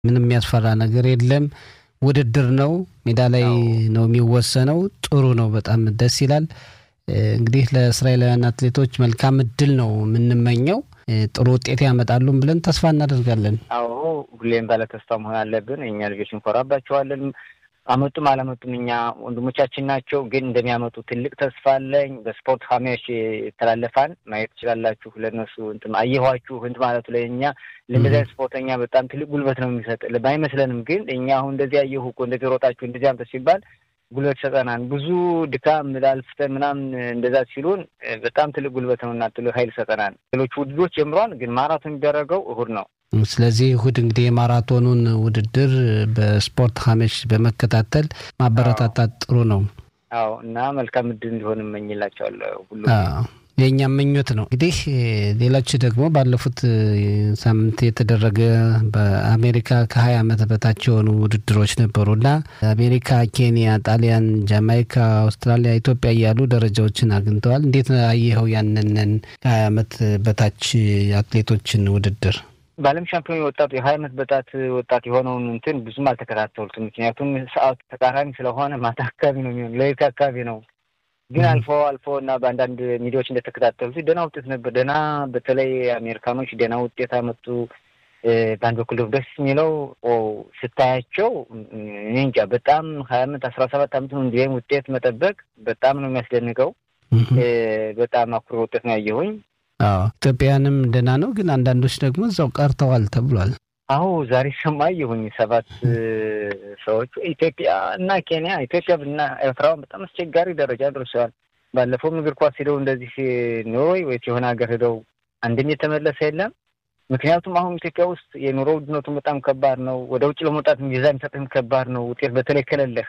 ምንም የሚያስፈራ ነገር የለም። ውድድር ነው፣ ሜዳ ላይ ነው የሚወሰነው። ጥሩ ነው፣ በጣም ደስ ይላል። እንግዲህ ለእስራኤላውያን አትሌቶች መልካም እድል ነው የምንመኘው። ጥሩ ውጤት ያመጣሉም ብለን ተስፋ እናደርጋለን። አዎ ሁሌም ባለ ተስፋ መሆን አለብን። እኛ ልጆች እንኮራባቸዋለን። አመጡም አላመጡም እኛ ወንድሞቻችን ናቸው። ግን እንደሚያመጡ ትልቅ ተስፋ አለኝ። በስፖርት ሀሜሽ ይተላለፋል ማየት ትችላላችሁ። ለእነሱ እንትን አየኋችሁ እንትን ማለቱ ላይ እኛ ለእንደዚያ ስፖርተኛ በጣም ትልቅ ጉልበት ነው የሚሰጥ ባይመስለንም፣ ግን እኛ አሁን እንደዚህ አየሁ እኮ እንደዚህ ሮጣችሁ እንደዚህ አምጥ ሲባል ጉልበት ይሰጠናል። ብዙ ድካም ላልፍተን ምናምን እንደዛ ሲሉን በጣም ትልቅ ጉልበት ነው እና ትልቅ ኃይል ይሰጠናል። ሌሎች ውድድሮች ጀምሯል፣ ግን ማራቶን የሚደረገው እሁድ ነው። ስለዚህ እሁድ እንግዲህ የማራቶኑን ውድድር በስፖርት ሀሜሽ በመከታተል ማበረታታት ጥሩ ነው። አዎ እና መልካም እድል እንዲሆን እመኝላቸዋለሁ ሁሉ የእኛም ምኞት ነው። እንግዲህ ሌሎች ደግሞ ባለፉት ሳምንት የተደረገ በአሜሪካ ከሀያ ዓመት በታች የሆኑ ውድድሮች ነበሩ እና አሜሪካ፣ ኬንያ፣ ጣሊያን፣ ጃማይካ፣ አውስትራሊያ፣ ኢትዮጵያ እያሉ ደረጃዎችን አግኝተዋል። እንዴት አየኸው ያንንን ከሀያ ዓመት በታች አትሌቶችን ውድድር? በዓለም ሻምፒዮን የወጣቱ የሀያ ዓመት በጣት ወጣት የሆነውን እንትን ብዙም አልተከታተሉትም። ምክንያቱም ሰዓቱ ተቃራኒ ስለሆነ ማታ አካባቢ ነው የሚሆን ሌሊት አካባቢ ነው ግን አልፎ አልፎ እና በአንዳንድ ሚዲያዎች እንደተከታተሉት ደህና ውጤት ነበር። ደህና በተለይ አሜሪካኖች ደህና ውጤት አመጡ። በአንድ በኩል ደግሞ ደስ የሚለው ስታያቸው እኔ እንጃ በጣም ሀያ አመት አስራ ሰባት አመት ነው እንዲህም ውጤት መጠበቅ በጣም ነው የሚያስደንቀው። በጣም አኩሪ ውጤት ነው ያየሁኝ። ኢትዮጵያውያንም ደህና ነው፣ ግን አንዳንዶች ደግሞ እዛው ቀርተዋል ተብሏል። አሁ ዛሬ ሰማየሁኝ ሰባት ሰዎች ኢትዮጵያ እና ኬንያ ኢትዮጵያ እና ኤርትራውን በጣም አስቸጋሪ ደረጃ ደርሰዋል። ባለፈውም እግር ኳስ ሄደው እንደዚህ ኖርዌይ ወይስ የሆነ ሀገር ሄደው አንድም የተመለሰ የለም። ምክንያቱም አሁን ኢትዮጵያ ውስጥ የኑሮ ውድነቱን በጣም ከባድ ነው። ወደ ውጭ ለመውጣት ቪዛ የሚሰጥህም ከባድ ነው፣ ውጤት በተለይ ከሌለህ።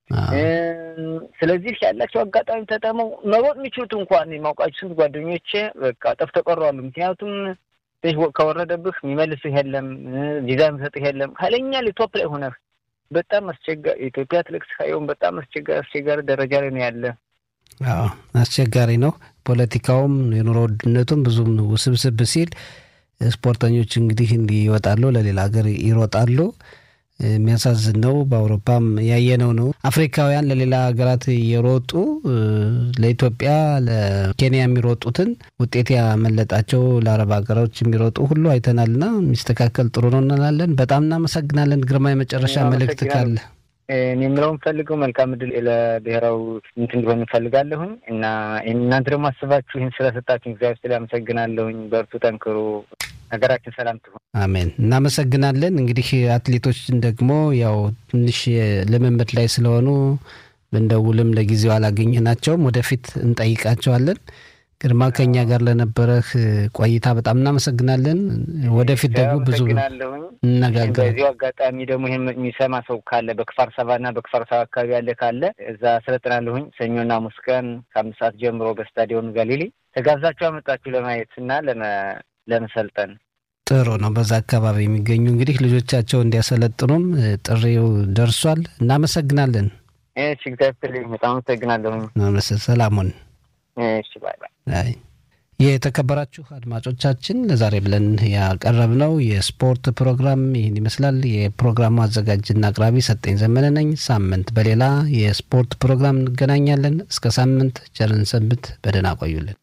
ስለዚህ ያላቸው አጋጣሚ ተጠመው መሮጥ የሚችሉት እንኳን የማውቃቸው ስንት ጓደኞቼ በቃ ጠፍተው ቀረዋል። ምክንያቱም ከወረደብህ የሚመልስህ የለም፣ ቪዛ የሚሰጥህ የለም። ኃይለኛ ቶፕ ላይ ሆነህ በጣም አስቸጋሪ ኢትዮጵያ ትልቅ ሳይሆን በጣም አስቸጋሪ አስቸጋሪ ደረጃ ላይ ነው ያለ። አዎ አስቸጋሪ ነው። ፖለቲካውም የኑሮ ውድነቱም ብዙም ውስብስብ ሲል ስፖርተኞች እንግዲህ እንዲህ ይወጣሉ፣ ለሌላ ሀገር ይሮጣሉ። የሚያሳዝን ነው። በአውሮፓም ያየነው ነው። አፍሪካውያን ለሌላ ሀገራት የሮጡ ለኢትዮጵያ ለኬንያ የሚሮጡትን ውጤት ያመለጣቸው ለአረብ ሀገሮች የሚሮጡ ሁሉ አይተናልና የሚስተካከል ጥሩ ነው እንላለን። በጣም እናመሰግናለን። ግርማ የመጨረሻ መልእክት ካለ እኔ የምለው የምፈልገው መልካም እድል ለብሔራዊ እንትን እንዲሆን እንፈልጋለሁኝ እና እናንተ ደግሞ አስባችሁ ይህን ስለሰጣችሁ እግዚአብሔር ስለ አመሰግናለሁኝ። በርቱ፣ ጠንክሩ። ሀገራችን ሰላም ትሆን። አሜን። እናመሰግናለን። እንግዲህ አትሌቶችን ደግሞ ያው ትንሽ ልምምድ ላይ ስለሆኑ ብንደውልም ለጊዜው አላገኘናቸውም። ወደፊት እንጠይቃቸዋለን። ግርማ ከኛ ጋር ለነበረህ ቆይታ በጣም እናመሰግናለን። ወደፊት ደግሞ ብዙ እነጋገር። በዚሁ አጋጣሚ ደግሞ ይህን የሚሰማ ሰው ካለ በክፋር ሰባና በክፋር ሰባ አካባቢ ያለ ካለ እዛ አሰለጥናለሁኝ። ሰኞና ሐሙስ ቀን ከአምስት ሰዓት ጀምሮ በስታዲዮን ጋሊሊ ተጋብዛችሁ አመጣችሁ ለማየት እና ለመሰልጠን ጥሩ ነው። በዛ አካባቢ የሚገኙ እንግዲህ ልጆቻቸው እንዲያሰለጥኑም ጥሪው ደርሷል። እናመሰግናለን። እሺ፣ እግዚአብሔር በጣም አመሰግናለሁኝ። ሰላሙን እሺ፣ ባይ ባይ። የተከበራችሁ አድማጮቻችን ለዛሬ ብለን ያቀረብነው የስፖርት ፕሮግራም ይህን ይመስላል። የፕሮግራሙ አዘጋጅና አቅራቢ ሰጠኝ ዘመነ ነኝ። ሳምንት በሌላ የስፖርት ፕሮግራም እንገናኛለን። እስከ ሳምንት ቸርን ሰንብት። በደህና ቆዩልን።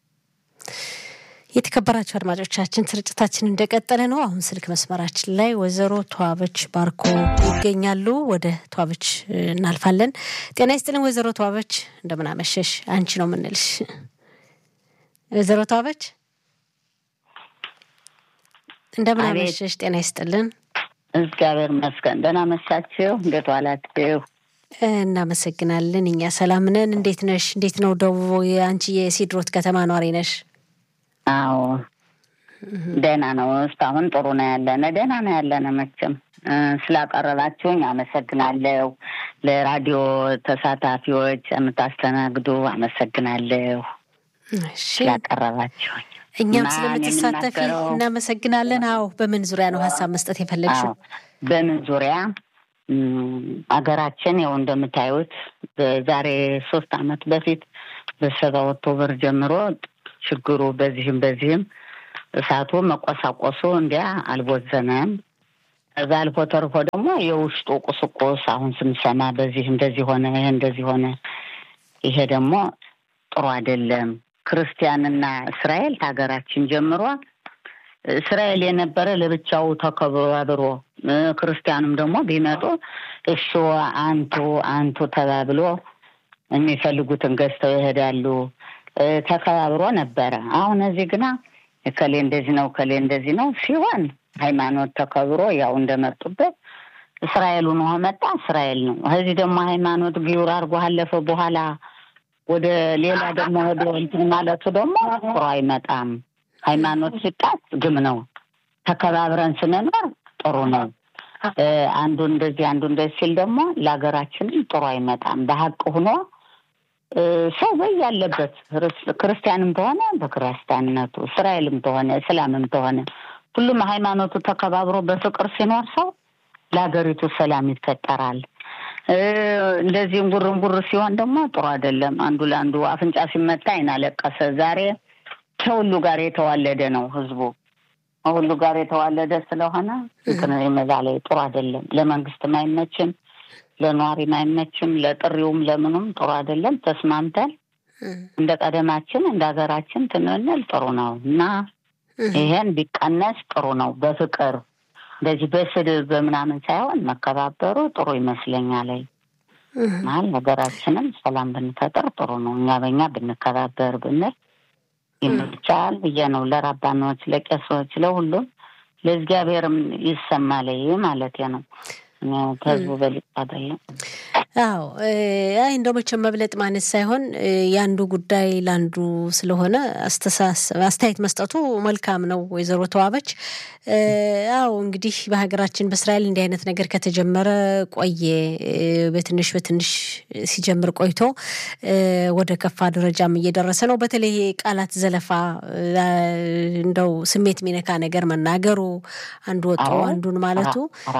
የተከበራቸው አድማጮቻችን ስርጭታችን እንደቀጠለ ነው። አሁን ስልክ መስመራችን ላይ ወይዘሮ ተዋበች ባርኮ ይገኛሉ። ወደ ተዋበች እናልፋለን። ጤና ይስጥልን ወይዘሮ ተዋበች፣ እንደምን አመሸሽ? አንቺ ነው የምንልሽ። ወይዘሮ ተዋበች እንደምን አመሸሽ? ጤና ይስጥልን። እግዚአብሔር ይመስገን። ደህና መሻችሁ? እንዴት ዋላችሁ? እናመሰግናለን። እኛ ሰላም ነን። እንዴት ነሽ? እንዴት ነው ደቡብ? አንቺ የሲድሮት ከተማ ኗሪ ነሽ? አዎ ደህና ነው። እስካሁን ጥሩ ነው ያለነ፣ ደህና ነው ያለነ። መቼም ስላቀረባችሁኝ አመሰግናለሁ። ለራዲዮ ተሳታፊዎች የምታስተናግዱ አመሰግናለሁ ስላቀረባችሁኝ። እኛም ስለምትሳተፊ እናመሰግናለን። አዎ በምን ዙሪያ ነው ሀሳብ መስጠት የፈለግሽው? በምን ዙሪያ አገራችን ያው እንደምታዩት ዛሬ ሶስት አመት በፊት በሰባ ኦክቶበር ጀምሮ ችግሩ በዚህም በዚህም እሳቱ መቆሳቆሱ እንዲያ አልቦዘነም። ከዛ አልፎ ተርፎ ደግሞ የውስጡ ቁስቁስ አሁን ስንሰማ በዚህ እንደዚህ ሆነ፣ ይሄ እንደዚህ ሆነ፣ ይሄ ደግሞ ጥሩ አይደለም። ክርስቲያንና እስራኤል ሀገራችን ጀምሮ እስራኤል የነበረ ለብቻው ተከባብሮ ክርስቲያኑም ደግሞ ቢመጡ እሱ አንቱ አንቱ ተባብሎ የሚፈልጉትን ገዝተው ይሄዳሉ። ተከባብሮ ነበረ። አሁን እዚህ ግና እከሌ እንደዚህ ነው እከሌ እንደዚህ ነው ሲሆን ሃይማኖት ተከብሮ ያው እንደመጡበት እስራኤሉን ውሃ መጣ እስራኤል ነው። እዚህ ደግሞ ሃይማኖት ጊውር አድርጎ አለፈ በኋላ ወደ ሌላ ደግሞ ሄዶ እንትን ማለቱ ደግሞ ጥሩ አይመጣም። ሃይማኖት ሲጣስ ግም ነው። ተከባብረን ስንኖር ጥሩ ነው። አንዱ እንደዚህ አንዱ እንደዚህ ሲል ደግሞ ለሀገራችንም ጥሩ አይመጣም። በሀቅ ሆኖ ሰው በይ ያለበት ክርስቲያንም ተሆነ በክርስቲያንነቱ፣ እስራኤልም ተሆነ እስላምም ተሆነ ሁሉም ሃይማኖቱ ተከባብሮ በፍቅር ሲኖር ሰው ለሀገሪቱ ሰላም ይፈጠራል። እንደዚህም ጉርንጉር ሲሆን ደግሞ ጥሩ አይደለም። አንዱ ለአንዱ አፍንጫ ሲመታ አይን አለቀሰ። ዛሬ ከሁሉ ጋር የተዋለደ ነው ህዝቡ ሁሉ ጋር የተዋለደ ስለሆነ ፍቅር መዛ ላይ ጥሩ አይደለም። ለመንግስትም አይመችም፣ ለነዋሪም አይመችም፣ ለጥሪውም ለምኑም ጥሩ አይደለም። ተስማምተን እንደ ቀደማችን እንደ ሀገራችን ትንንል ጥሩ ነው እና ይሄን ቢቀነስ ጥሩ ነው። በፍቅር እንደዚህ በስድብ በምናምን ሳይሆን መከባበሩ ጥሩ ይመስለኛል። ማል ሀገራችንም ሰላም ብንፈጥር ጥሩ ነው። እኛ በእኛ ብንከባበር ብንል ይመቻል ብዬ ነው። ለራባኖች፣ ለቄሶች፣ ለሁሉም ለእግዚአብሔርም ይሰማል ማለት ነው። ከህዝቡ በልጥ አይደለም። አዎ አይ እንደው መቼም መብለጥ ማለት ሳይሆን የአንዱ ጉዳይ ለአንዱ ስለሆነ አስተያየት መስጠቱ መልካም ነው። ወይዘሮ ተዋበች አዎ እንግዲህ በሀገራችን በእስራኤል እንዲህ አይነት ነገር ከተጀመረ ቆየ። በትንሽ በትንሽ ሲጀምር ቆይቶ ወደ ከፋ ደረጃም እየደረሰ ነው። በተለይ ቃላት ዘለፋ፣ እንደው ስሜት የሚነካ ነገር መናገሩ፣ አንዱ ወጦ አንዱን ማለቱ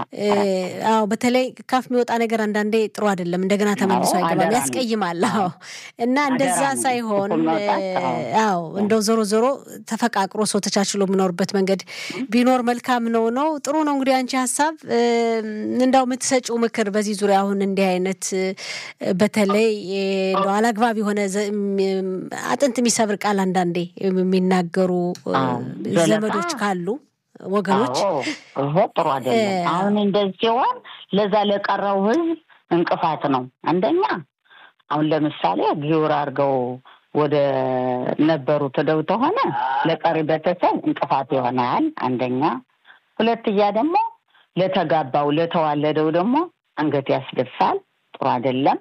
አዎ በተለይ ካፍ የሚወጣ ነገር አንዳንዴ ጥሩ አይደለም። እንደገና ተመልሶ አይገባም፣ ያስቀይማል። አዎ እና እንደዛ ሳይሆን አዎ እንደው ዞሮ ዞሮ ተፈቃቅሮ ሰው ተቻችሎ የሚኖርበት መንገድ ቢኖር መልካም ነው ነው ጥሩ ነው። እንግዲህ አንቺ ሀሳብ እንዳው የምትሰጪው ምክር በዚህ ዙሪያ አሁን እንዲህ አይነት በተለይ እንደው አላግባብ የሆነ አጥንት የሚሰብር ቃል አንዳንዴ የሚናገሩ ዘመዶች ካሉ ወገኖች ይሄ ጥሩ አይደለም። አሁን እንደዚህ ሲሆን ለዛ ለቀረው ህዝብ እንቅፋት ነው። አንደኛ አሁን ለምሳሌ ጊውር አድርገው ወደ ነበሩ ትደው ተሆነ ለቀሪ ቤተሰብ እንቅፋት ይሆናል። አንደኛ ሁለትያ ደግሞ ለተጋባው ለተዋለደው ደግሞ አንገት ያስደፋል። ጥሩ አይደለም።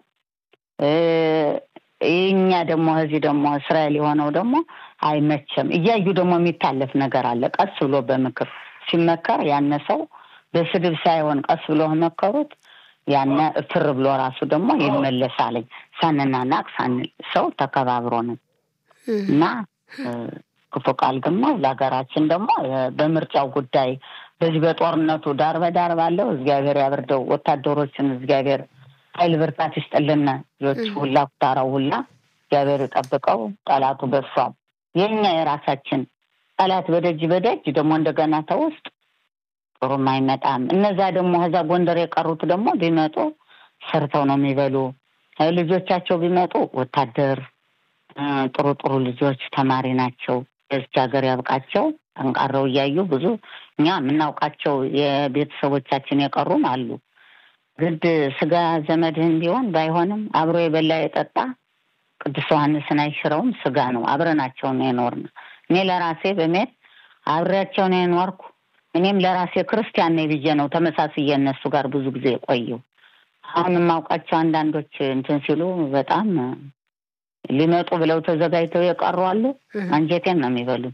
እኛ ደግሞ እዚህ ደግሞ እስራኤል የሆነው ደግሞ አይመቸም። እያዩ ደግሞ የሚታለፍ ነገር አለ። ቀስ ብሎ በምክር ሲመከር ያነ ሰው በስድብ ሳይሆን ቀስ ብሎ መከሩት ያነ እፍር ብሎ ራሱ ደግሞ ይመለሳለኝ። ሳንናናቅ ሳንል ሰው ተከባብሮ ነው እና ክፉ ቃል ደግሞ ለሀገራችን ደግሞ በምርጫው ጉዳይ በዚህ በጦርነቱ ዳር በዳር ባለው እግዚአብሔር ያብርደው። ወታደሮችን እግዚአብሔር ኃይል ብርታት ይስጥልን። ልጆች ሁላ ኩታራው ሁላ እግዚአብሔር ይጠብቀው። ጠላቱ በሷል። የኛ የራሳችን ጠላት በደጅ በደጅ ደግሞ እንደገና ተውስጥ ጥሩም አይመጣም። እነዛ ደግሞ ከዛ ጎንደር የቀሩት ደግሞ ቢመጡ ሰርተው ነው የሚበሉ። ልጆቻቸው ቢመጡ ወታደር ጥሩ ጥሩ ልጆች ተማሪ ናቸው። በዚች ሀገር ያብቃቸው። ጠንቃረው እያዩ ብዙ እኛ የምናውቃቸው የቤተሰቦቻችን የቀሩም አሉ። ግድ ስጋ ዘመድህን ቢሆን ባይሆንም አብሮ የበላ የጠጣ ቅዱስ ዮሐንስን አይሽረውም። ስጋ ነው። አብረናቸው ነው የኖርን። እኔ ለራሴ በሜት አብሬያቸው ነው የኖርኩ። እኔም ለራሴ ክርስቲያን ነኝ ብዬ ነው ተመሳስዬ እነሱ ጋር ብዙ ጊዜ የቆየው። አሁን የማውቃቸው አንዳንዶች እንትን ሲሉ በጣም ሊመጡ ብለው ተዘጋጅተው የቀሩ አሉ። አንጀቴን ነው የሚበሉት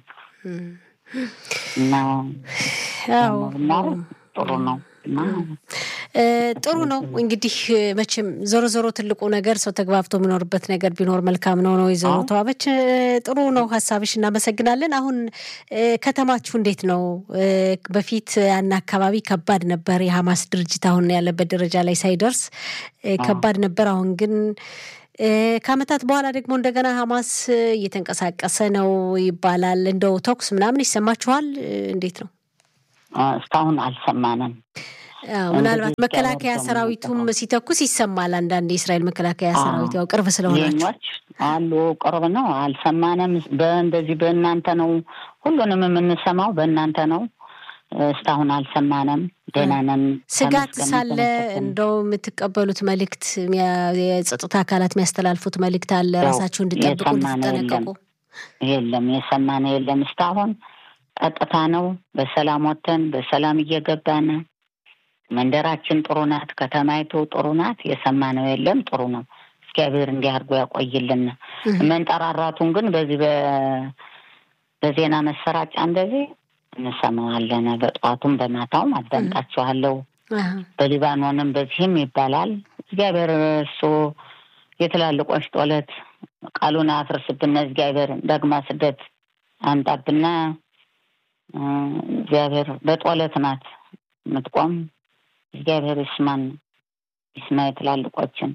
እና ጥሩ ነው ጥሩ ነው እንግዲህ መቼም ዞሮ ዞሮ ትልቁ ነገር ሰው ተግባብቶ የሚኖርበት ነገር ቢኖር መልካም ነው ነው ወይዘሮ ተዋበች ጥሩ ነው ሀሳብሽ እናመሰግናለን አሁን ከተማችሁ እንዴት ነው በፊት ያን አካባቢ ከባድ ነበር የሀማስ ድርጅት አሁን ያለበት ደረጃ ላይ ሳይደርስ ከባድ ነበር አሁን ግን ከአመታት በኋላ ደግሞ እንደገና ሀማስ እየተንቀሳቀሰ ነው ይባላል እንደው ተኩስ ምናምን ይሰማችኋል እንዴት ነው እስካሁን አልሰማንም። ምናልባት መከላከያ ሰራዊቱም ሲተኩስ ይሰማል። አንዳንድ የእስራኤል መከላከያ ሰራዊት ያው ቅርብ ስለሆናቸው የኞች አሉ ቅርብ ነው። አልሰማንም። በእንደዚህ በእናንተ ነው ሁሉንም የምንሰማው በእናንተ ነው። እስካሁን አልሰማንም። ደህና ነን። ስጋት ሳለ እንደው የምትቀበሉት መልእክት የጸጥታ አካላት የሚያስተላልፉት መልእክት አለ ራሳችሁ እንድጠብቁ እንድትጠነቀቁ? የለም የሰማነው የለም። እስካሁን ቀጥታ ነው። በሰላም ወጥተን በሰላም እየገባን መንደራችን ጥሩ ናት። ከተማይቱ ጥሩ ናት። የሰማነው የለም። ጥሩ ነው። እግዚአብሔር እንዲህ አድርጎ ያቆይልን። መንጠራራቱን ግን በዚህ በዜና መሰራጫ እንደዚህ እንሰማዋለን። በጠዋቱም በማታውም አዳምጣችኋለሁ። በሊባኖንም በዚህም ይባላል። እግዚአብሔር እሱ የትላልቆች ጦለት ቃሉን አፍርስብና እግዚአብሔር ዳግማ ስደት አምጣብና እግዚአብሔር በጦለት ናት የምትቆም እግዚአብሔር ይስማን ይስማ የትላልቆችን።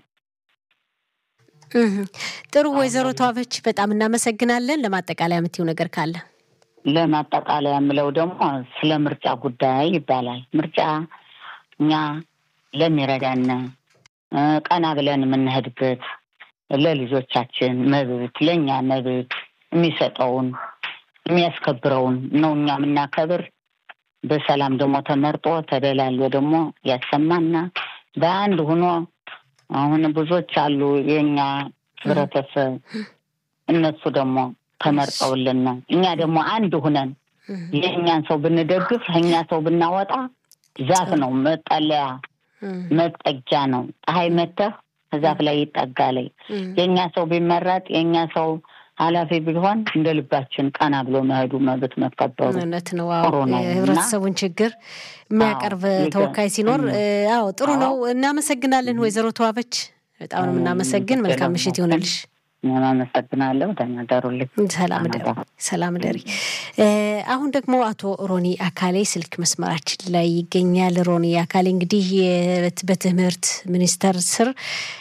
ጥሩ ወይዘሮ ተዋበች በጣም እናመሰግናለን። ለማጠቃለያ የምትይው ነገር ካለ? ለማጠቃለያ የምለው ደግሞ ስለ ምርጫ ጉዳይ ይባላል። ምርጫ እኛ ለሚረዳን ቀና ብለን የምንሄድበት ለልጆቻችን መብት ለእኛ መብት የሚሰጠውን የሚያስከብረውን ነው እኛ የምናከብር። በሰላም ደግሞ ተመርጦ ተደላሎ ደግሞ ያሰማና በአንድ ሁኖ አሁን ብዙዎች አሉ የእኛ ህብረተሰብ እነሱ ደግሞ ተመርጠውልን እኛ ደግሞ አንድ ሁነን የእኛን ሰው ብንደግፍ እኛ ሰው ብናወጣ ዛፍ ነው መጠለያ መጠጊያ ነው። ፀሐይ መተህ ዛፍ ላይ ይጠጋለይ። የእኛ ሰው ቢመረጥ የእኛ ሰው ኃላፊ ቢሆን እንደ ልባችን ቀና ብሎ መሄዱ መብት መከበሩ እውነት ነው። የህብረተሰቡን ችግር የሚያቀርብ ተወካይ ሲኖር አዎ ጥሩ ነው። እናመሰግናለን ወይዘሮ ተዋበች በጣም ነው የምናመሰግን። መልካም ምሽት ይሆንልሽ። አመሰግናለሁ። ደህና ደሩልኝ። ሰላም ደሪ ሰላም ደሪ። አሁን ደግሞ አቶ ሮኒ አካሌ ስልክ መስመራችን ላይ ይገኛል። ሮኒ አካሌ እንግዲህ በትምህርት ሚኒስቴር ስር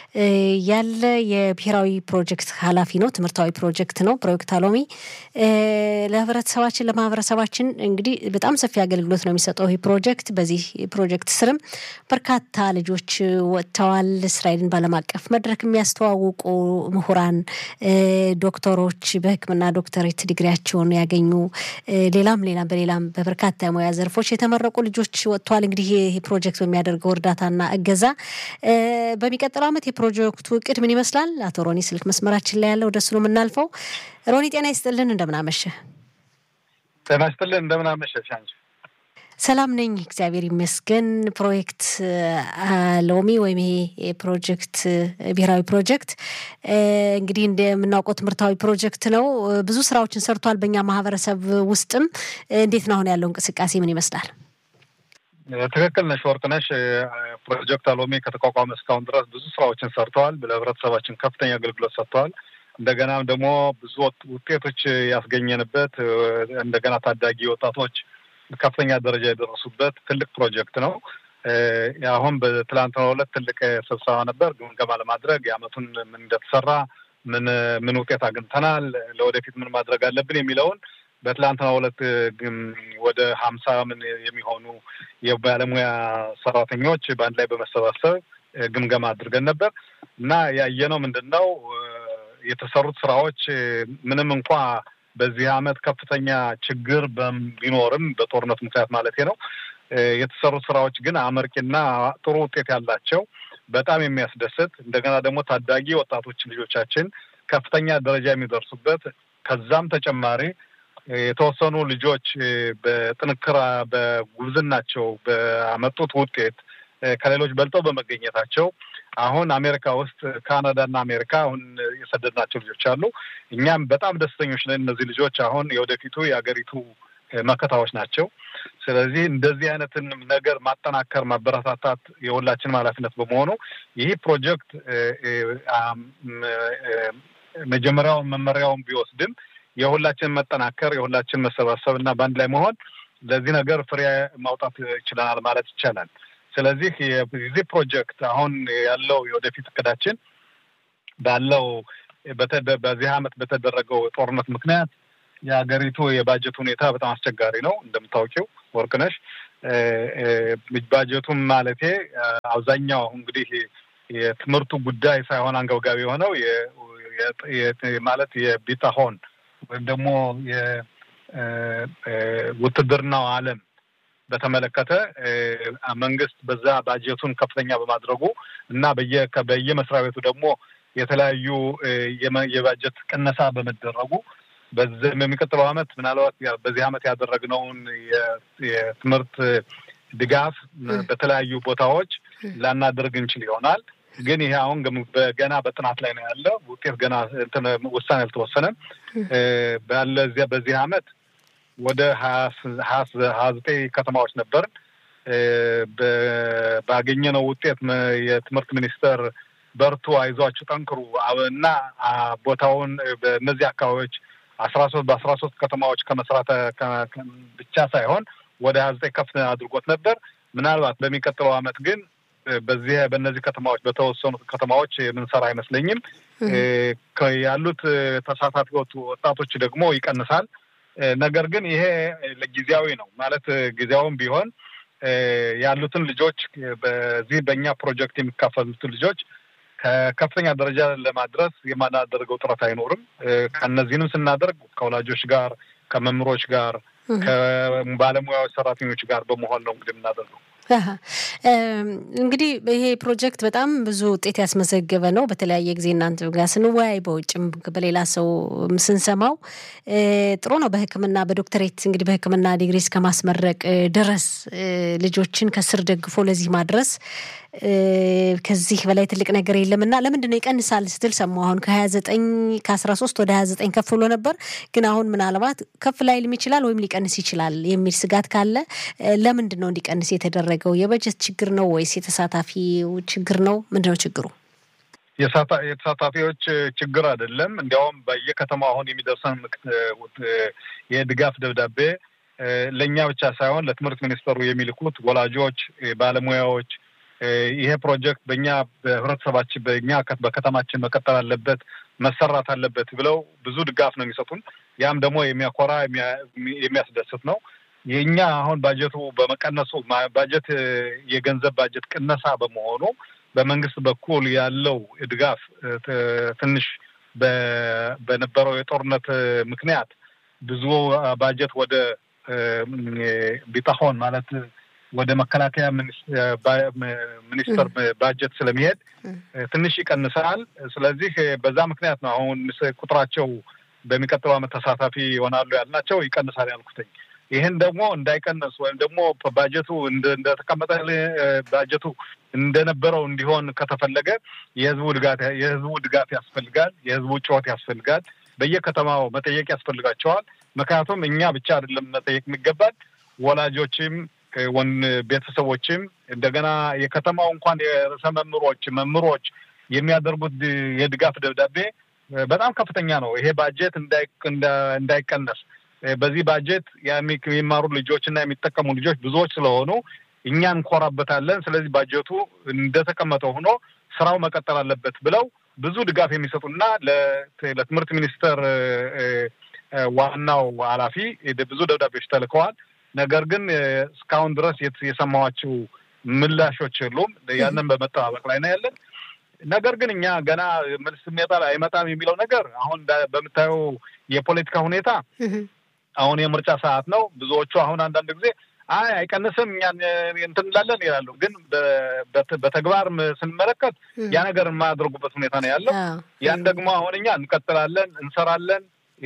ያለ የብሔራዊ ፕሮጀክት ኃላፊ ነው። ትምህርታዊ ፕሮጀክት ነው ፕሮጀክት አሎሚ ለህብረተሰባችን ለማህበረሰባችን እንግዲህ በጣም ሰፊ አገልግሎት ነው የሚሰጠው ይህ ፕሮጀክት። በዚህ ፕሮጀክት ስርም በርካታ ልጆች ወጥተዋል። እስራኤልን ባለም አቀፍ መድረክ የሚያስተዋውቁ ምሁራን፣ ዶክተሮች በሕክምና ዶክተሬት ዲግሪያቸውን ያገኙ ሌላም ሌላም በሌላም በበርካታ የሙያ ዘርፎች የተመረቁ ልጆች ወጥተዋል። እንግዲህ ይህ ፕሮጀክት በሚያደርገው እርዳታና እገዛ በሚቀጥለው ዓመት የፕሮጀክቱ እቅድ ምን ይመስላል? አቶ ሮኒ ስልክ መስመራችን ላይ ያለው ወደሱ ነው የምናልፈው። ሮኒ ጤና ይስጥልን፣ እንደምናመሸ ጤና ይስጥልን፣ እንደምናመሸሽ አንቺ? ሰላም ነኝ፣ እግዚአብሔር ይመስገን። ፕሮጀክት ሎሚ ወይም ይሄ ፕሮጀክት ብሔራዊ ፕሮጀክት እንግዲህ እንደምናውቀው ትምህርታዊ ፕሮጀክት ነው። ብዙ ስራዎችን ሰርቷል በእኛ ማህበረሰብ ውስጥም። እንዴት ነው አሁን ያለው እንቅስቃሴ ምን ይመስላል? ትክክል ነሽ ወርቅነሽ። ፕሮጀክት አሎሚ ከተቋቋመ እስካሁን ድረስ ብዙ ስራዎችን ሰርተዋል። ለህብረተሰባችን ከፍተኛ አገልግሎት ሰጥተዋል። እንደገና ደግሞ ብዙ ውጤቶች ያስገኘንበት እንደገና ታዳጊ ወጣቶች ከፍተኛ ደረጃ የደረሱበት ትልቅ ፕሮጀክት ነው። አሁን በትላንትናው ዕለት ትልቅ ስብሰባ ነበር፣ ግምገማ ለማድረግ የአመቱን ምን እንደተሰራ ምን ምን ውጤት አግኝተናል፣ ለወደፊት ምን ማድረግ አለብን የሚለውን በትላንትናው ዕለት ወደ ሀምሳ ምን የሚሆኑ የባለሙያ ሰራተኞች በአንድ ላይ በመሰባሰብ ግምገማ አድርገን ነበር እና ያየነው ምንድን ነው የተሰሩት ስራዎች ምንም እንኳ በዚህ አመት ከፍተኛ ችግር ቢኖርም በጦርነት ምክንያት ማለት ነው የተሰሩት ስራዎች ግን አመርቂና ጥሩ ውጤት ያላቸው በጣም የሚያስደስት እንደገና ደግሞ ታዳጊ ወጣቶች ልጆቻችን ከፍተኛ ደረጃ የሚደርሱበት ከዛም ተጨማሪ የተወሰኑ ልጆች በጥንክራ በጉብዝናቸው በአመጡት ውጤት ከሌሎች በልጠው በመገኘታቸው አሁን አሜሪካ ውስጥ ካናዳና አሜሪካ አሁን የሰደድናቸው ልጆች አሉ። እኛም በጣም ደስተኞች ነን። እነዚህ ልጆች አሁን የወደፊቱ የሀገሪቱ መከታዎች ናቸው። ስለዚህ እንደዚህ አይነትን ነገር ማጠናከር፣ ማበረታታት የሁላችንም ኃላፊነት በመሆኑ ይህ ፕሮጀክት መጀመሪያውን መመሪያውን ቢወስድም የሁላችን መጠናከር የሁላችን መሰባሰብ እና በአንድ ላይ መሆን ለዚህ ነገር ፍሬ ማውጣት ይችለናል ማለት ይቻላል። ስለዚህ የዚህ ፕሮጀክት አሁን ያለው የወደፊት እቅዳችን ባለው በዚህ አመት በተደረገው ጦርነት ምክንያት የሀገሪቱ የባጀት ሁኔታ በጣም አስቸጋሪ ነው። እንደምታውቂው ወርቅነሽ ባጀቱም ማለቴ አብዛኛው እንግዲህ የትምህርቱ ጉዳይ ሳይሆን አንገብጋቢ የሆነው ማለት የቢታሆን ወይም ደግሞ የውትድርናው ዓለም በተመለከተ መንግስት በዛ ባጀቱን ከፍተኛ በማድረጉ እና በየመስሪያ ቤቱ ደግሞ የተለያዩ የባጀት ቅነሳ በመደረጉ በዚህም የሚቀጥለው ዓመት ምናልባት በዚህ ዓመት ያደረግነውን የትምህርት ድጋፍ በተለያዩ ቦታዎች ላናደርግ እንችል ይሆናል። ግን ይሄ አሁን ገና በጥናት ላይ ነው ያለ። ውጤት ገና ውሳኔ አልተወሰነም። ባለ በዚህ ዓመት ወደ ሀያ ዘጠኝ ከተማዎች ነበርን። ባገኘነው ውጤት የትምህርት ሚኒስቴር በርቱ፣ አይዟችሁ፣ ጠንክሩ እና ቦታውን በእነዚህ አካባቢዎች አስራ ሶስት በአስራ ሶስት ከተማዎች ከመስራት ብቻ ሳይሆን ወደ ሀያ ዘጠኝ ከፍ አድርጎት ነበር። ምናልባት በሚቀጥለው ዓመት ግን በዚህ በእነዚህ ከተማዎች በተወሰኑ ከተማዎች የምንሰራ አይመስለኝም። ያሉት ተሳታፊዎች ወጣቶች ደግሞ ይቀንሳል። ነገር ግን ይሄ ለጊዜያዊ ነው ማለት ጊዜያዊም ቢሆን ያሉትን ልጆች በዚህ በእኛ ፕሮጀክት የሚካፈሉትን ልጆች ከከፍተኛ ደረጃ ለማድረስ የማናደርገው ጥረት አይኖርም። ከእነዚህንም ስናደርግ ከወላጆች ጋር፣ ከመምህሮች ጋር፣ ከባለሙያዎች ሰራተኞች ጋር በመሆን ነው እንግዲህ የምናደርገው። እንግዲህ ይሄ ፕሮጀክት በጣም ብዙ ውጤት ያስመዘገበ ነው። በተለያየ ጊዜ እናንተ ጋር ስንወያይ በውጭም በሌላ ሰው ስንሰማው ጥሩ ነው። በሕክምና በዶክተሬት እንግዲህ በሕክምና ዲግሪ እስከ ማስመረቅ ድረስ ልጆችን ከስር ደግፎ ለዚህ ማድረስ ከዚህ በላይ ትልቅ ነገር የለም እና ለምንድን ነው ይቀንሳል ስትል ሰማሁ። አሁን ከሀያ ዘጠኝ ከአስራ ሶስት ወደ ሀያ ዘጠኝ ከፍ ብሎ ነበር፣ ግን አሁን ምናልባት ከፍ ላይልም ይችላል ወይም ሊቀንስ ይችላል የሚል ስጋት ካለ ለምንድን ነው እንዲቀንስ የተደረገው? የበጀት ችግር ነው ወይስ የተሳታፊው ችግር ነው? ምንድን ነው ችግሩ? የተሳታፊዎች ችግር አይደለም። እንዲያውም በየከተማው አሁን የሚደርሰን የድጋፍ ደብዳቤ ለእኛ ብቻ ሳይሆን ለትምህርት ሚኒስተሩ የሚልኩት ወላጆች፣ ባለሙያዎች ይሄ ፕሮጀክት በእኛ በህብረተሰባችን በእኛ በከተማችን መቀጠል አለበት መሰራት አለበት ብለው ብዙ ድጋፍ ነው የሚሰጡን። ያም ደግሞ የሚያኮራ የሚያስደስት ነው። የእኛ አሁን ባጀቱ በመቀነሱ ባጀት የገንዘብ ባጀት ቅነሳ በመሆኑ በመንግስት በኩል ያለው ድጋፍ ትንሽ በነበረው የጦርነት ምክንያት ብዙ ባጀት ወደ ቢታሆን ማለት ወደ መከላከያ ሚኒስቴር ባጀት ስለሚሄድ ትንሽ ይቀንሳል። ስለዚህ በዛ ምክንያት ነው አሁን ቁጥራቸው በሚቀጥለው ዓመት ተሳታፊ ይሆናሉ ያልናቸው ይቀንሳል ያልኩትኝ። ይህን ደግሞ እንዳይቀንስ ወይም ደግሞ ባጀቱ እንደተቀመጠ ባጀቱ እንደነበረው እንዲሆን ከተፈለገ የህዝቡ ድጋፍ የህዝቡ ድጋፍ ያስፈልጋል። የህዝቡ ጩኸት ያስፈልጋል። በየከተማው መጠየቅ ያስፈልጋቸዋል። ምክንያቱም እኛ ብቻ አይደለም መጠየቅ የሚገባል ወላጆችም ወን ቤተሰቦችም እንደገና የከተማው እንኳን የርዕሰ መምህሮች መምህሮች የሚያደርጉት የድጋፍ ደብዳቤ በጣም ከፍተኛ ነው። ይሄ ባጀት እንዳይቀነስ በዚህ ባጀት የሚማሩ ልጆች እና የሚጠቀሙ ልጆች ብዙዎች ስለሆኑ እኛ እንኮራበታለን። ስለዚህ ባጀቱ እንደተቀመጠ ሆኖ ስራው መቀጠል አለበት ብለው ብዙ ድጋፍ የሚሰጡና ለትምህርት ሚኒስቴር ዋናው ኃላፊ ብዙ ደብዳቤዎች ተልከዋል። ነገር ግን እስካሁን ድረስ የሰማኋቸው ምላሾች የሉም። ያንን በመጠባበቅ ላይ ነው ያለን። ነገር ግን እኛ ገና መልስ ይመጣል አይመጣም የሚለው ነገር አሁን በምታየው የፖለቲካ ሁኔታ አሁን የምርጫ ሰዓት ነው። ብዙዎቹ አሁን አንዳንድ ጊዜ አይ አይቀንስም እኛ እንትን እንላለን ይላሉ። ግን በተግባር ስንመለከት ያ ነገር የማያደርጉበት ሁኔታ ነው ያለው። ያን ደግሞ አሁን እኛ እንቀጥላለን፣ እንሰራለን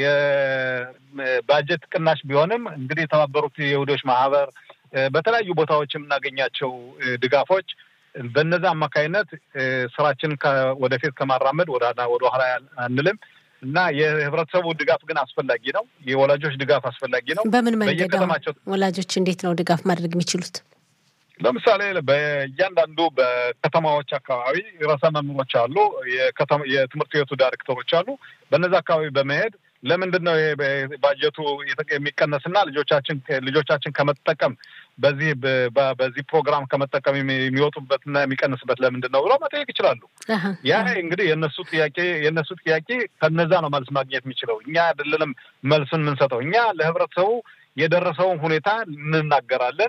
የባጀት ቅናሽ ቢሆንም እንግዲህ የተባበሩት የይሁዶች ማህበር በተለያዩ ቦታዎች የምናገኛቸው ድጋፎች በነዛ አማካይነት ስራችንን ወደፊት ከማራመድ ወደ ኋላ አንልም እና የህብረተሰቡ ድጋፍ ግን አስፈላጊ ነው። የወላጆች ድጋፍ አስፈላጊ ነው። በምን መንገድ ወላጆች እንዴት ነው ድጋፍ ማድረግ የሚችሉት? ለምሳሌ በእያንዳንዱ በከተማዎች አካባቢ ርዕሰ መምህሮች አሉ፣ የትምህርት ቤቱ ዳይሬክተሮች አሉ። በነዚ አካባቢ በመሄድ ለምንድን ነው ባጀቱ የሚቀነስና ልጆቻችን ልጆቻችን ከመጠቀም በዚህ በዚህ ፕሮግራም ከመጠቀም የሚወጡበትና የሚቀንስበት ለምንድን ነው ብለው መጠየቅ ይችላሉ። ያ እንግዲህ የእነሱ ጥያቄ የእነሱ ጥያቄ ከነዛ ነው መልስ ማግኘት የሚችለው። እኛ አይደለንም መልሱን የምንሰጠው። እኛ ለህብረተሰቡ የደረሰውን ሁኔታ እንናገራለን።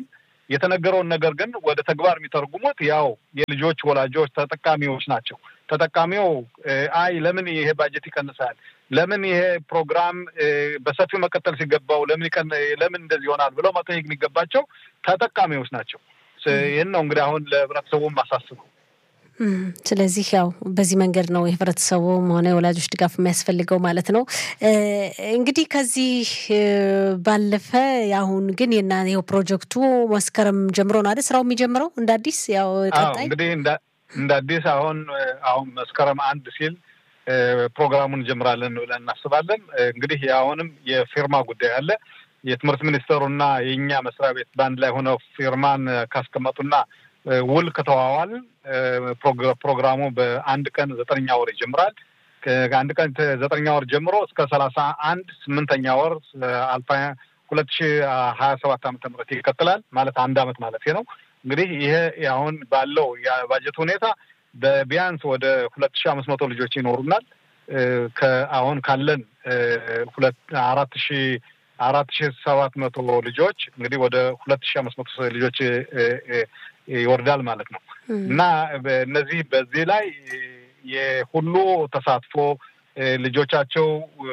የተነገረውን ነገር ግን ወደ ተግባር የሚተረጉሙት ያው የልጆች ወላጆች ተጠቃሚዎች ናቸው። ተጠቃሚው አይ ለምን ይሄ ባጀት ይቀንሳል፣ ለምን ይሄ ፕሮግራም በሰፊው መቀጠል ሲገባው ለምን ለምን እንደዚህ ይሆናል ብለው መጠየቅ የሚገባቸው ተጠቃሚዎች ናቸው። ይህን ነው እንግዲህ አሁን ለህብረተሰቡ ማሳስበው። ስለዚህ ያው በዚህ መንገድ ነው የህብረተሰቡም ሆነ የወላጆች ድጋፍ የሚያስፈልገው ማለት ነው። እንግዲህ ከዚህ ባለፈ አሁን ግን የና ይኸው ፕሮጀክቱ መስከረም ጀምሮ ነው አይደል ስራው የሚጀምረው እንደ አዲስ ያው ቀጣይ እንግዲህ እንደ አዲስ አሁን አሁን መስከረም አንድ ሲል ፕሮግራሙን እንጀምራለን ብለን እናስባለን። እንግዲህ አሁንም የፊርማ ጉዳይ አለ። የትምህርት ሚኒስቴሩና የእኛ መስሪያ ቤት በአንድ ላይ ሆነው ፊርማን ካስቀመጡና ውል ከተዋዋል ፕሮግራሙ በአንድ ቀን ዘጠነኛ ወር ይጀምራል። ከአንድ ቀን ዘጠነኛ ወር ጀምሮ እስከ ሰላሳ አንድ ስምንተኛ ወር አልፋ ሁለት ሺ ሀያ ሰባት ዓመተ ምህረት ይቀጥላል። ማለት አንድ አመት ማለት ነው። እንግዲህ ይሄ አሁን ባለው የባጀት ሁኔታ በቢያንስ ወደ ሁለት ሺ አምስት መቶ ልጆች ይኖሩናል። ከአሁን ካለን ሁለት አራት ሺ አራት ሺ ሰባት መቶ ልጆች እንግዲህ ወደ ሁለት ሺ አምስት መቶ ልጆች ይወርዳል ማለት ነው እና እነዚህ በዚህ ላይ የሁሉ ተሳትፎ ልጆቻቸው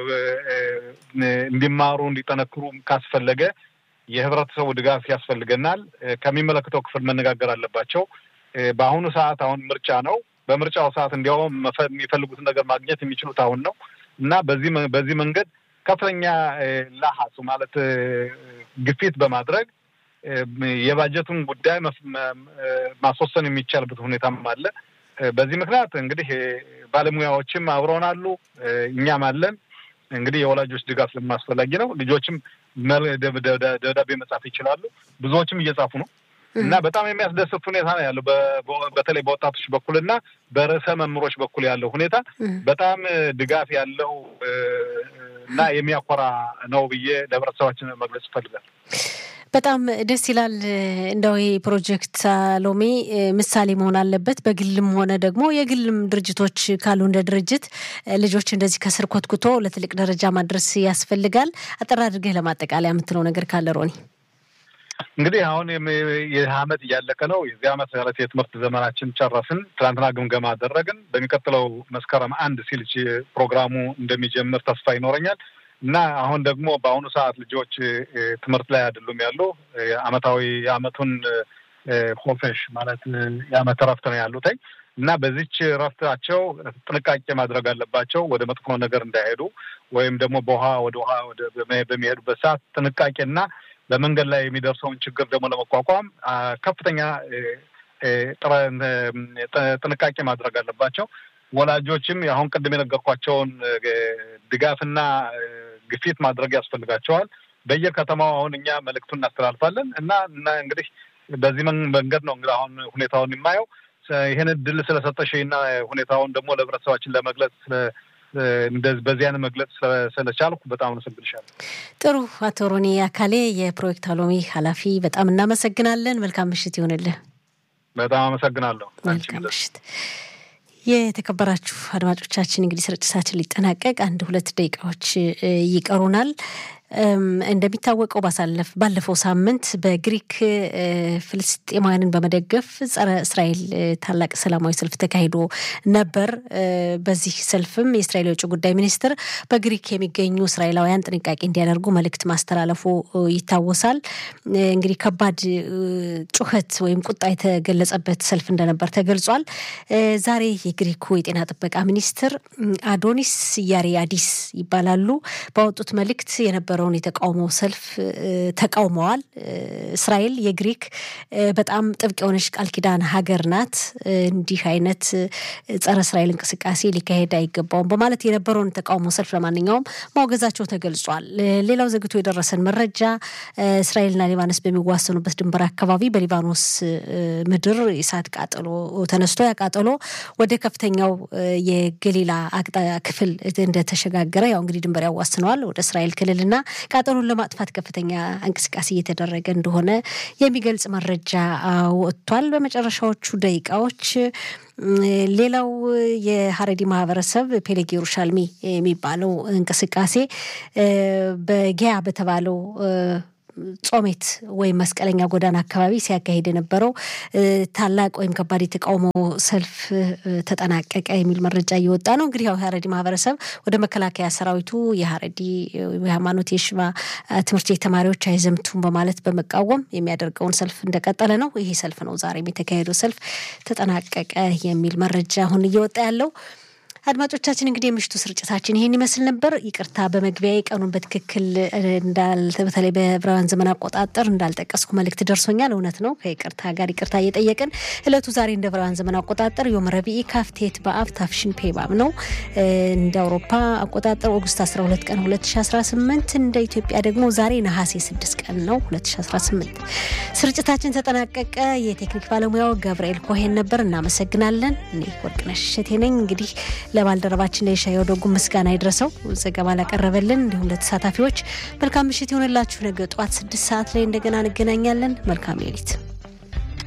እንዲማሩ እንዲጠነክሩ ካስፈለገ የህብረተሰቡ ድጋፍ ያስፈልገናል። ከሚመለከተው ክፍል መነጋገር አለባቸው። በአሁኑ ሰዓት አሁን ምርጫ ነው። በምርጫው ሰዓት እንዲያውም የሚፈልጉትን ነገር ማግኘት የሚችሉት አሁን ነው እና በዚህ በዚህ መንገድ ከፍተኛ ላሀሱ ማለት ግፊት በማድረግ የባጀቱን ጉዳይ ማስወሰን የሚቻልበት ሁኔታም አለ። በዚህ ምክንያት እንግዲህ ባለሙያዎችም አብረውን አሉ፣ እኛም አለን። እንግዲህ የወላጆች ድጋፍ ስለማስፈላጊ ነው። ልጆችም ደብዳቤ መጻፍ ይችላሉ። ብዙዎችም እየጻፉ ነው እና በጣም የሚያስደስት ሁኔታ ነው ያለው። በተለይ በወጣቶች በኩል እና በርዕሰ መምህሮች በኩል ያለው ሁኔታ በጣም ድጋፍ ያለው እና የሚያኮራ ነው ብዬ ለህብረተሰባችን መግለጽ ይፈልጋል። በጣም ደስ ይላል። እንደው ይህ ፕሮጀክት ሎሚ ምሳሌ መሆን አለበት። በግልም ሆነ ደግሞ የግልም ድርጅቶች ካሉ እንደ ድርጅት ልጆች እንደዚህ ከስር ኮትኩቶ ለትልቅ ደረጃ ማድረስ ያስፈልጋል። አጠር አድርገህ ለማጠቃለያ የምትለው ነገር ካለ ሮኒ? እንግዲህ አሁን ይህ አመት እያለቀ ነው። የዚህ አመት ማለት የትምህርት ዘመናችን ጨረስን። ትናንትና ግምገማ አደረግን። በሚቀጥለው መስከረም አንድ ሲል ፕሮግራሙ እንደሚጀምር ተስፋ ይኖረኛል እና አሁን ደግሞ በአሁኑ ሰዓት ልጆች ትምህርት ላይ አይደሉም ያሉ አመታዊ የአመቱን ሆፌሽ ማለት የአመት እረፍት ነው ያሉትኝ እና በዚች እረፍታቸው ጥንቃቄ ማድረግ አለባቸው። ወደ መጥፎ ነገር እንዳይሄዱ ወይም ደግሞ በውሃ ወደ ውሃ በሚሄዱበት ሰዓት ጥንቃቄና በመንገድ ላይ የሚደርሰውን ችግር ደግሞ ለመቋቋም ከፍተኛ ጥንቃቄ ማድረግ አለባቸው። ወላጆችም አሁን ቅድም የነገርኳቸውን ድጋፍና ግፊት ማድረግ ያስፈልጋቸዋል። በየከተማው አሁን እኛ መልእክቱን እናስተላልፋለን እና እና እንግዲህ በዚህ መንገድ ነው እንግዲህ አሁን ሁኔታውን የማየው። ይህን እድል ስለሰጠሽና ሁኔታውን ደግሞ ለህብረተሰባችን ለመግለጽ በዚህ አይነት መግለጽ ስለቻልኩ በጣም አመሰግንሻለሁ። ጥሩ። አቶ ሮኒ አካሌ የፕሮጀክት አሎሚ ኃላፊ በጣም እናመሰግናለን። መልካም ምሽት ይሆንልህ። በጣም አመሰግናለሁ። መልካም ምሽት። የተከበራችሁ አድማጮቻችን እንግዲህ ስርጭታችን ሊጠናቀቅ አንድ ሁለት ደቂቃዎች ይቀሩናል። እንደሚታወቀው ባሳለፍ ባለፈው ሳምንት በግሪክ ፍልስጤማውያንን በመደገፍ ጸረ እስራኤል ታላቅ ሰላማዊ ሰልፍ ተካሂዶ ነበር። በዚህ ሰልፍም የእስራኤል የውጭ ጉዳይ ሚኒስትር በግሪክ የሚገኙ እስራኤላውያን ጥንቃቄ እንዲያደርጉ መልእክት ማስተላለፉ ይታወሳል። እንግዲህ ከባድ ጩኸት ወይም ቁጣ የተገለጸበት ሰልፍ እንደነበር ተገልጿል። ዛሬ የግሪኩ የጤና ጥበቃ ሚኒስትር አዶኒስ ያሪያዲስ ይባላሉ ባወጡት መልእክት የነበረው የነበረውን የተቃውሞ ሰልፍ ተቃውመዋል። እስራኤል የግሪክ በጣም ጥብቅ የሆነች ቃል ኪዳን ሀገር ናት። እንዲህ አይነት ጸረ እስራኤል እንቅስቃሴ ሊካሄድ አይገባውም በማለት የነበረውን ተቃውሞ ሰልፍ ለማንኛውም ማውገዛቸው ተገልጿል። ሌላው ዘግቶ የደረሰን መረጃ እስራኤልና ሊባኖስ በሚዋሰኑበት ድንበር አካባቢ በሊባኖስ ምድር የእሳት ቃጠሎ ተነስቶ ያቃጠሎ ወደ ከፍተኛው የገሊላ ክፍል እንደተሸጋገረ ያው እንግዲህ ድንበር ያዋስነዋል ወደ እስራኤል ክልልና ቃጠሎን ለማጥፋት ከፍተኛ እንቅስቃሴ እየተደረገ እንደሆነ የሚገልጽ መረጃ ወጥቷል። በመጨረሻዎቹ ደቂቃዎች ሌላው የሀረዲ ማህበረሰብ ፔሌግ ኢየሩሻልሚ የሚባለው እንቅስቃሴ በጊያ በተባለው ጾሜት ወይም መስቀለኛ ጎዳና አካባቢ ሲያካሂድ የነበረው ታላቅ ወይም ከባድ የተቃውሞ ሰልፍ ተጠናቀቀ የሚል መረጃ እየወጣ ነው። እንግዲህ ያው የሀረዲ ማህበረሰብ ወደ መከላከያ ሰራዊቱ የሀረዲ የሃይማኖት የሽባ ትምህርት ቤት ተማሪዎች አይዘምቱም በማለት በመቃወም የሚያደርገውን ሰልፍ እንደቀጠለ ነው። ይሄ ሰልፍ ነው ዛሬም የተካሄደው ሰልፍ ተጠናቀቀ የሚል መረጃ አሁን እየወጣ ያለው። አድማጮቻችን እንግዲህ የምሽቱ ስርጭታችን ይሄን ይመስል ነበር። ይቅርታ በመግቢያ ቀኑን በትክክል በተለይ በዕብራውያን ዘመን አቆጣጠር እንዳልጠቀስኩ መልእክት ደርሶኛል። እውነት ነው። ከይቅርታ ጋር ይቅርታ እየጠየቅን እለቱ ዛሬ እንደ ዕብራውያን ዘመን አቆጣጠር ዮም ረቢኢ ካፍቴት በአብ ታፍሽን ፔባብ ነው። እንደ አውሮፓ አቆጣጠር ኦገስት 12 ቀን 2018 እንደ ኢትዮጵያ ደግሞ ዛሬ ነሐሴ 6 ቀን ነው 2018። ስርጭታችን ተጠናቀቀ። የቴክኒክ ባለሙያው ገብርኤል ኮሄን ነበር። እናመሰግናለን። እኔ ወርቅነሽ እሸቴ ነኝ። እንግዲህ ለባልደረባችን ለሻየው ደጉ ምስጋና ይድረሰው ዘገባ ላቀረበልን፣ እንዲሁም ለተሳታፊዎች መልካም ምሽት ይሆንላችሁ። ነገ ጠዋት ስድስት ሰዓት ላይ እንደገና እንገናኛለን። መልካም ሌሊት